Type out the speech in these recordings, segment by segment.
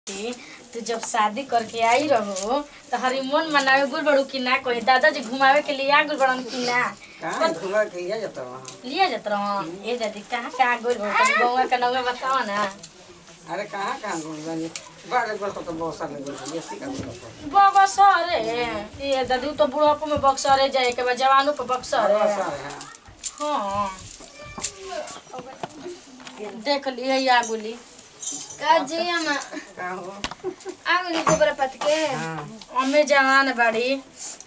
बेटी तू जब शादी करके आई रहो तो हरीमोन मनावे गुल बड़ू कि ना कोई दादाजी घुमावे के लिए आ गुल बड़न कि ना कहाँ घुमा के लिया जाता वहाँ लिया जात रहो ए दादी कहाँ कहाँ गुल बड़ू तनी गौवा का नौवा बताओ ना अरे कहाँ कहाँ घूम बनी बड़े बड़े तो बहुत सारे घूम ये सीखा बोला बक्सर ये दादी उ तो बुढ़ापो में बक्सर जाए के बाद जवानों पे बक्सर हाँ देख लिए या गुली काजी हम कहाँ हो आगली गोबर पत के हाँ अम्मे जवान बाड़ी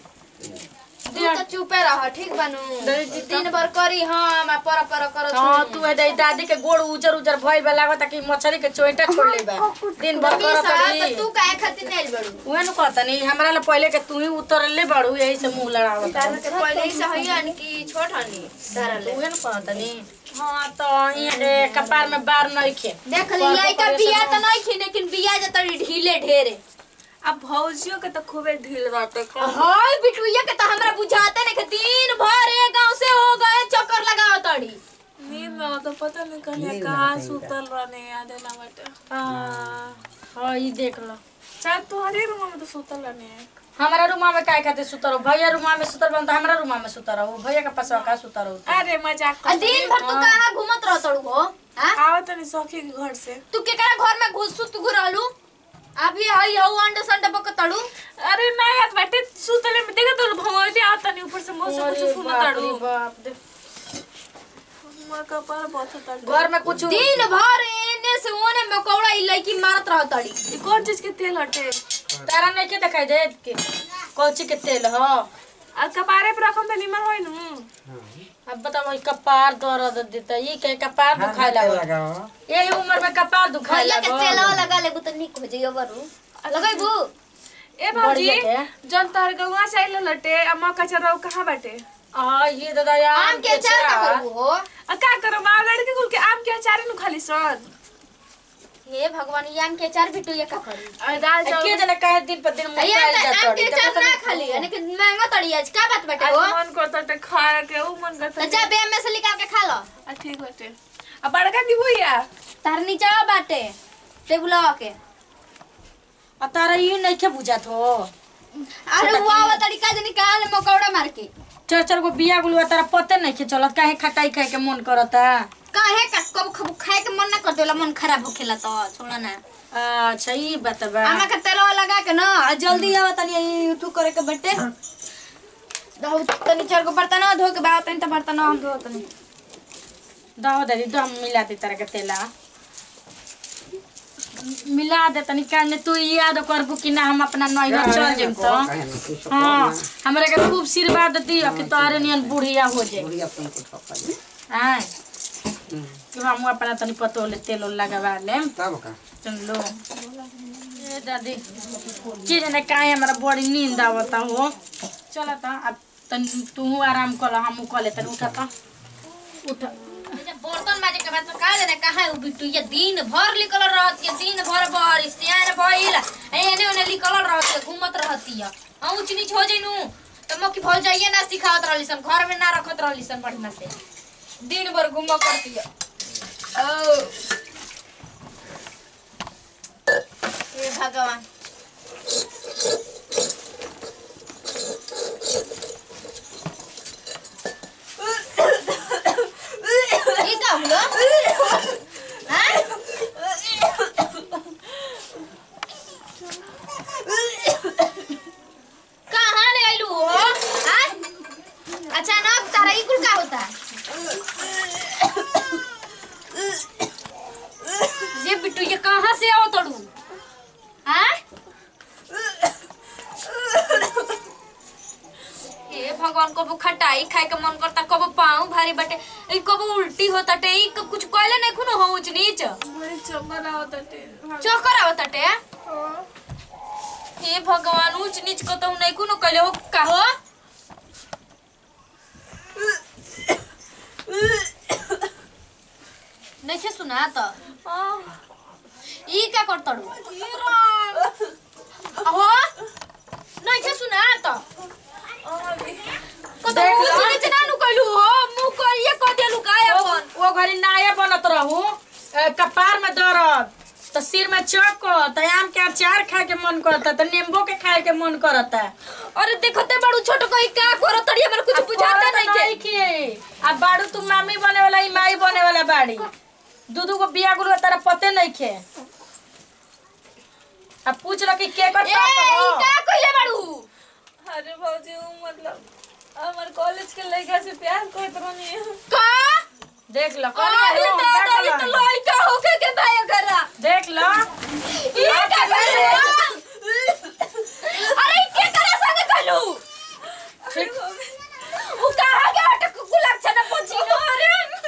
तू तो चुपे रह ठीक बनू दीदी, दिन भर करी हम आ पर पर कर हाँ तू है दादी के गोड़ उजर उजर भइल बा लागत कि मछली के चोइटा छोड़ ले बा दिन भर करत रही तू काहे खातिर नहीं बड़ू उहे न कहतनी हमरा ला पहले के तू ही उतरले बाड़ू यही से मुंह लड़ावत तार के पहले ही सही हन की छोट हनी तारा ले उहे न कहतनी हाँ तो ये कपार में बार नइखे देख ली लइका बिया त नहीं खी लेकिन बिया जत ढीले ढेरे अब भौजियों के तो खूबे ढील बाटे हाय बिटुइया के त हमरा बुझाते नहीं कि दिन भर ए गांव से हो गए चक्कर लगाओ तड़ी नींद में तो पता नहीं कहले कहाँ सुतल रहने याद है ना बाटे हाँ हाँ ई देख लो शायद तुम्हारे रूम में तो सुतल रहने हमारा रूमा में काय खातिर सुतर हो भैया रूमा में सुतर बन तो हमारा रूमा में सुतर हो भैया के पास का सुतर हो अरे मजाक आ कर दिन भर तू कहां घूमत रह तड़ू हो हां आवत नहीं सखी के घर से तू केकरा घर में घुस सुत घुरलू अभी हई हऊ अंडे संडे बक तड़ू अरे नहीं याद बाटे सुतले में देखा तो भौजी आवत नहीं ऊपर से मुंह से अरे कुछ सुनत बाप रे ताड़ू बाप रे। मोर कपार बहुत ताड़ू घर में कुछ दिन भर एने से ओने मकौड़ा ई लड़की मारत रह तड़ी ये कौन चीज के तेल हटे तारा नहीं के दिखाई दे के कौची के तेल हो आ कपारे पर रखम पे निमन होई नु अब बताओ ई कपार दर्द देता ई के कपार दुखाए लागल लगाओ यही उम्र में कपार दुखाए भैया के लागल तेलवा लगा लेबू त निक हो जाइयो बरू लगैबू ए भौजी बढ़िया जन तार गवा से आइल लटे अम्मा कचरा कहाँ बाटे आ ये दादा यार आम के अचार का करबू हो आ का करो माँ लड़की कुल के आम के अचार नु खाली सन हे भगवान ई आम के अचार भी टू का करी और दाल चावल के जने कहे दिन पर दिन ये मोटाइल आम जाता के अचार ना खाली यानी कि महंगा तड़ी आज का बात बाटे आज हो मन करता ते खाए के ऊ मन करता त जा बे में से निकाल के खा लो आ ठीक बाटे आ बड़का दी भैया तार नीचा बाटे टेबुल के आ तारा ई नहीं के बुझात हो अरे वाह तरीका जे निकाल मकौड़ा मार के चार चार गो बिया गुलुआ तारा पते नहीं के चलत काहे खटाई खाए के मन करता काहे का कब खब खाए के मन ना कर देला मन खराब होखेला तो छोड़ा ना अच्छा ई बात बा आमा के तेलवा लगा के ना आ जल्दी आवा तनी ई तू करे के बटे दहो तनी चार गो बर्तन धो के बा तनी त बर्तन हम धो तनी दहो दादी दो हम मिला दे तारा के तेला मिला दे तनी काने तू याद करबू कि ना हम अपना नैहर चल जेम तो कहे ना कुछ हाँ हमरा के खूब आशीर्वाद दियो कि तोहरे नियन बुढ़िया हो जाए बुढ़िया तुमको ठोका दे आय कि हम अपना तनी पतो ले तेल उल लगवा लेम तब का सुन लो ए दादी चीज ने काहे हमरा बड़ी नींद आवता हो चला त अब तन तू आराम कर हम कर ले तन उठा त उठ बर्तन माजे के बाद का जाने कहाँ उ बिट्टू ये दिन भर निकल रहती है दिन भर बारिश यार भइल एने ओने निकल रहती है घूमत रहती है आ ऊंच नीच हो जइनु त मक्की भौ जाइए ना सिखावत रहली सन घर में ना रखत रहली सन बढ़िया से दिन भर घूम करती है ओ हे भगवान ये का हुआ हैं? कहाँ ले आइलू हो हैं? अचानक तारा ई कुल का होता ये बिट्टू ये कहाँ से आओ तड़ू हैं? हे भगवान कबो खटाई खाए के मन करता कबो पाँव भारी बटे ई कबो उल्टी होता टे ई क- कुछ कहले नहीं खुनो हो ऊंच नीच बड़ी चमन आवत टे चक्कर आवता टे हे भगवान ऊंच नीच को तो नहीं कुनो कहले हो का हो नहीं छे सुना तो ई का करतड़ू हो नहीं छे सुना तो तो देख ऊंच लो। नीच ना नु कहलू हो मुंह करिए कह देलू का अपन वो घरी नाये बनत रहू ए, कपार में दर्द तो सिर में चक्कर तो आम के अचार खाए के मन करता तो नींबू के खाए के मन करता अरे देखते बड़ू छोट कोई का करत तड़ी हमरा कुछ बुझाता नहीं के के अब बाड़ू तू मामी बने वाला ई माई बने वाला बाड़ी दू दू को बिया गुरु तारा पते नहीं खे अब पूछ लो कि के कर ए ई का कइले बड़ू अरे भौजी ऊ मतलब हमार कॉलेज के लड़का से प्यार करत रहनी का देख लो अरे दादा ये तो लइका होके के भाई करा देख लो ये का करे अरे ई के करे संग कलू ठीक उ कहा के अटक गुलाब छना पहुंची नो अरे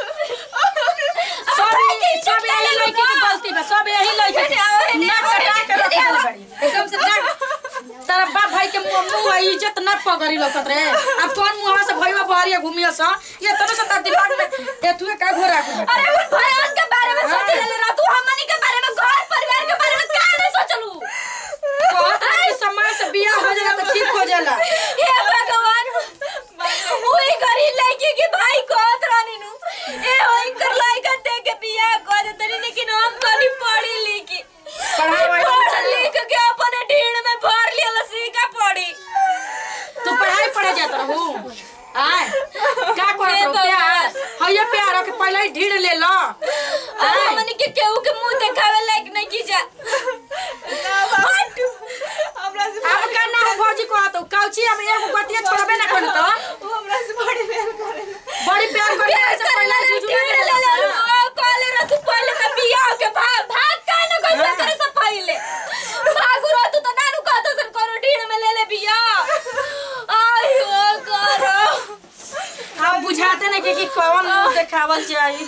सब यही- सब यही लड़की की गलती बा सब यही लड़की की ना कटा के रख दे बड़ी एकदम से ना तारा बाप भाई के मुंह मुंह आ इज्जत ना पगड़ी लौकत रे अब कौन मुंह से भईवा बहरिया घूमिया सा ये तो ना सता दिमाग में एतुए का घोरा घूमे अरे उन भयान के बारे में सोच ले रहा तू हमनी के बारे में घर परिवार के बारे में का नहीं सोचलू कहत रहे कि समय से बियाह हो जाला तो ठीक हो जाला हे भगवान ओई गरी लड़की के भाई कहत रानी नु ए ओई कर लड़का दे के बियाह कर दे तनी लेकिन हम कनी पढ़ी लिखी पढ़ाई पढ़ लिख के अपने ढीड़ में भर लिया लसी का पढ़ी तू पढ़ाई पढ़े जात रहू आय का करत रहू प्यार हइया प्यार के पहले ही ढीड़ ले लो अब हमनी के केहू के मुंह देखावे लायक नहीं की जा हट हमरा से अब का ना हो भौजी को आतो काउची अब एगो गतिया छोड़बे ना करी तो ऊ हमरा से बड़ी प्यार करे बड़ी प्यार करे प्यार से कर पहले ले जुजुए ढीड़ ले ले ओ कॉले रह तू पहले में बियाह के भाग भाग का न कैसे करे से पहले भागु रह तू तो नानू कहत सन करो ढीड़ में ले ले बियाह आयो करो हम बुझाते नहीं कि, कि कौन मुंह देखावल चाहिए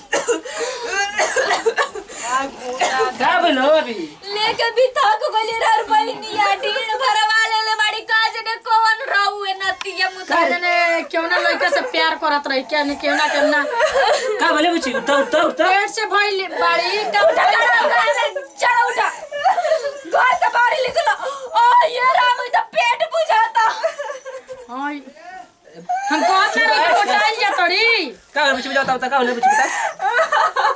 का बोलो अभी लेके भी थक गइले रह बहनिया ढीड़ भरवा ले ले बड़ी काज ने कौन रहू ए नतिया का मुता जाने क्यों ना लड़का से प्यार करत रही क्या नहीं क्यों ना क्यों ना का बोले बुची उठा उठा उठा पेट से भइल बाड़ी उठा उठा उठा चला उठा घर से बाहर निकलो ओ ये राम ई तो पेट बुझाता हाय हम कहत ना रही कोटाइल जा तोरी का बोले बुची बता बता का बोले बुची बता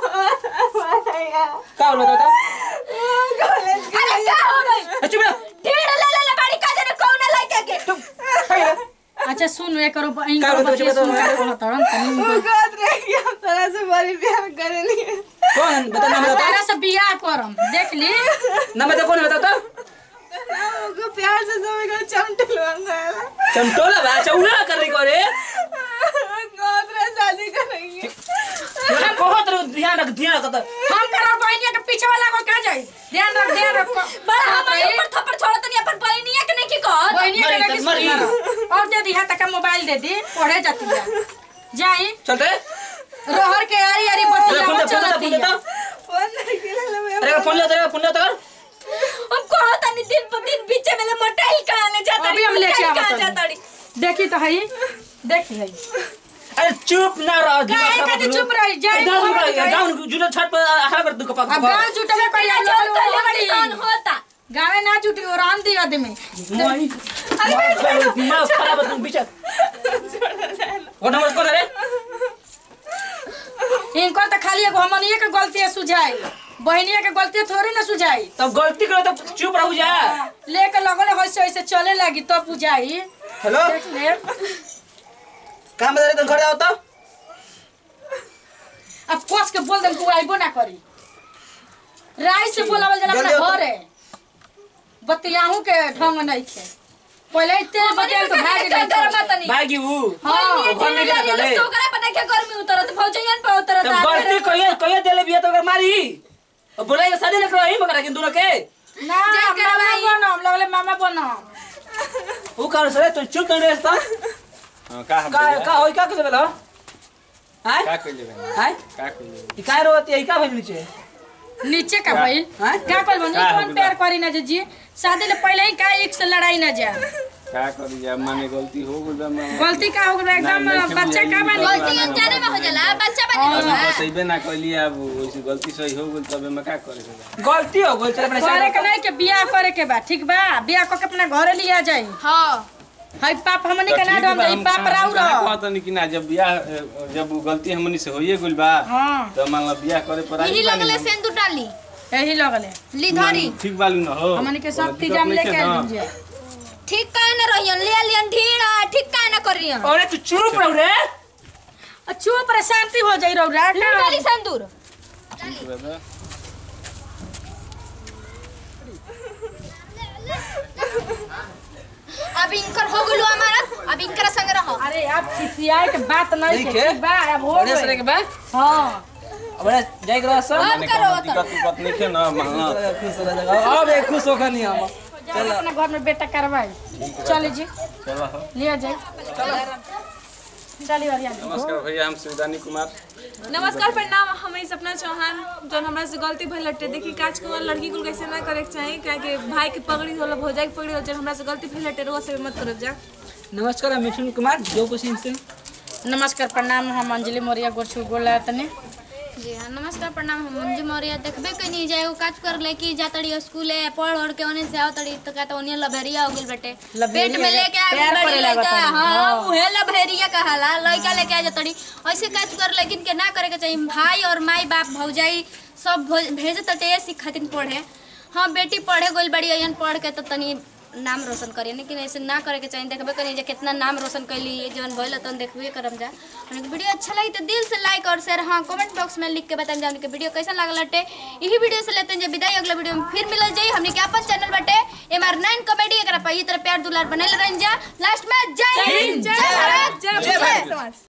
का बोले बता अरे क्या हो गई चुप रह ढेर ले ले ले बड़ी काज ने कौन लइका के अच्छा सुन एक करो इन का करो बोलत बच्चे बता, सुन बता, का कहत हन तनी उनको- कहत रहे कि हम तोरा से बड़ी प्यार करेली कौन बता नाम बता तारा से बियाह करम देख ली नाम बता कौन बता तो हमको प्यार से समय को चमटल बन गया चमटोला बा चौला कर रही करे कहत रहे शादी करेंगे हम बहुत रो ध्यान रख ध्यान रख तो हम करो बहनिया के पीछे वाला को का जाई ध्यान रख ध्यान रख बड़ा हमारे ऊपर थप्पड़ छोड़त नहीं अपन बहनिया के नहीं की कहत बहनिया के मरी लगे त मरी। सुन और दे दी हाथ का मोबाइल दे दी पढ़े जाती है जाई चलते रोहर के आरी आरी अरे बतिया फोन दे फोन दे चलती फोन दे है तो फोन नहीं किया मैं अरे फोन ले तो फोन ले तो कर हम कहत नहीं दिन पर दिन पीछे में ले मोटाई कहां ले जाता अभी हम लेके आवत कहां हनी। जाता री देखी तो हई देखी हई अरे चुप ना रह काहे दिमाग खातिर चुप रही? जाई, डाउन बाहर जाई। डाउन जुनो छत पर हां कर दू कपा अब गांव जुटले कोई बिना हम चोर लोग कहले बड़ी कौन होती होता गावे ना जुटी और आन दी आदमी मोई दिमाग खराब है तुम पीछे वो नंबर कौन है रे इनकर तो खाली एगो हमनिए के गलती है सुझाई बहनिया के गलती थोड़ी ना सुझाई तब गलती करो तो चुप रहू जा लेके लगले होइसे होइसे चले लगी तो बुझाई हेलो देख ले काम बता रहे तुम घर आओ तो अब कोस के बोल दम तू आइबो ना करी राय से बोलावल जला जल्दी अपना आओ। घर है बतियाहू के ढंग नहीं थे पहले इतने बतिया तो भाग क्या गई घर मत नहीं भागी वो हाँ घर में क्या करे तो ओकरा पता क्या गर्मी उतरत भौजयन पे उतरत तब गलती कहिए कहिए देले बिया तो अगर मारी अब बोला ये शादी लेकर आई मगर किन दोनों के ना जा मामा करवाई। बनम लगले मामा बनम वो कारण से तू चुप नहीं रहता हाँ, का हम का भैया? का होई का के बोला हाय का कइले बनी? हाय का कइले बनी? ई काय रोती है ई का भइल नीचे नीचे का भाई हाँ? क्या कर बनी का हो कौन गया? प्यार करी ना जी शादी ले पहले ही का एक से लड़ाई ना जा का करी जा माने गलती हो गइल बा माने। गलती का हो गया एकदम नहीं, नहीं, बच्चा का बनी गलती गलती अनजाने में हो जाला बच्चा बने अभी बा बतैबे ना कइली अब वैसे गलती सही हो गइल तबे मैं का करे के बा? गलती हो गई चल अपने करे के साइड नहीं के बियाह करे के बा ठीक बा बियाह क के अपना घरे लिया जाई हां हाय पाप हमनी तो के ना ठीक डम बा, जाई हम पाप कहाँ- राउ कहाँ रह कहतनी कि ना जब बियाह जब उ गलती हमनी से होइए गइल बा हां तो मान ला बियाह करे पर आई यही बानी लगले हम। सेंदूर डाली यही लगले ली धरी ठीक बालू न हो हमनी के सब कोनो दिक्कत इंतजाम नइखे लेके न। आइल दीजिए ठीक काहे न रहियन ले लियन ढीड़ा ठीक काहे न करियन अरे तू चुप रहो रे आ चुप रे शांति हो जाई रौरा निकाली संदूर दादा अब इनकर हो गेलू हमारा अब इनकर संग रहो अरे आप खिसियाए के बात नहीं ठीक है है। ठीक बा अब हो बढ़िया से गई के बा हां अबे जाई करा सब अब माने करो कोनो तो दिक्कत उक्कत नइखे न हाँ खुश हो जाएगा अब एक खुश होकर नहीं हम चल अपना घर में बेटा करवाई चल जी चलो हो लिया जाए चलिए वाली नमस्कार भैया हम शिवदानी कुमार नमस्कार प्रणाम हम ई सपना चौहान जौन हमरा से गलती भइल लट्टे देखी काज कुमार लड़की कुल कैसे ना करे के चाही काहे कि भाई के पगड़ी होला भौजाई के पगड़ी होला जौन हमरा से गलती भइल लट्टे रोज से मत करब जा नमस्कार हम मिथुन कुमार जो कुछ से नमस्कार प्रणाम हम अंजलि मोरिया गोरछू बोला तने जी हाँ नमस्कार प्रणाम हम मंजू मौर्य देखबे कनी जाए वो काज कर ले कि जा तड़ी स्कूल है पढ़ ओढ़ के ओने से आओ तड़ी तो का तो ओने लभेरिया हो गेल बेटे पेट में लेके आ प्यार बड़ी करे लड़का लागत हां उहे लभेरिया कहाला लड़का लेके आ जा तड़ी ऐसे काज कर लेकिन के ना करे के चाहिए भाई और माई बाप भौजाई सब भो- भेजे तटे सीख खातिर पढ़े हाँ बेटी पढ़े गोल बड़ी अयन पढ़ के तो तनी नाम रोशन करिए लेकिन ऐसे ना करे के चाहिए देखबे करिए जे कितना नाम रोशन कैली जवन भइल तन देखबे करम जा हमने वीडियो अच्छा लगी तो दिल से लाइक और शेयर हाँ कमेंट बॉक्स में लिख के बताएं जान के वीडियो कैसा लागल लटे यही वीडियो से लेते हैं जे विदाई अगला वीडियो में फिर मिलल जाई हमने के अपन चैनल बटे एम आर नाइन कॉमेडी एकरा पर ई तरह प्यार दुलार बनल रहन जा लास्ट में जय हिंद जय भारत जय भारत समाज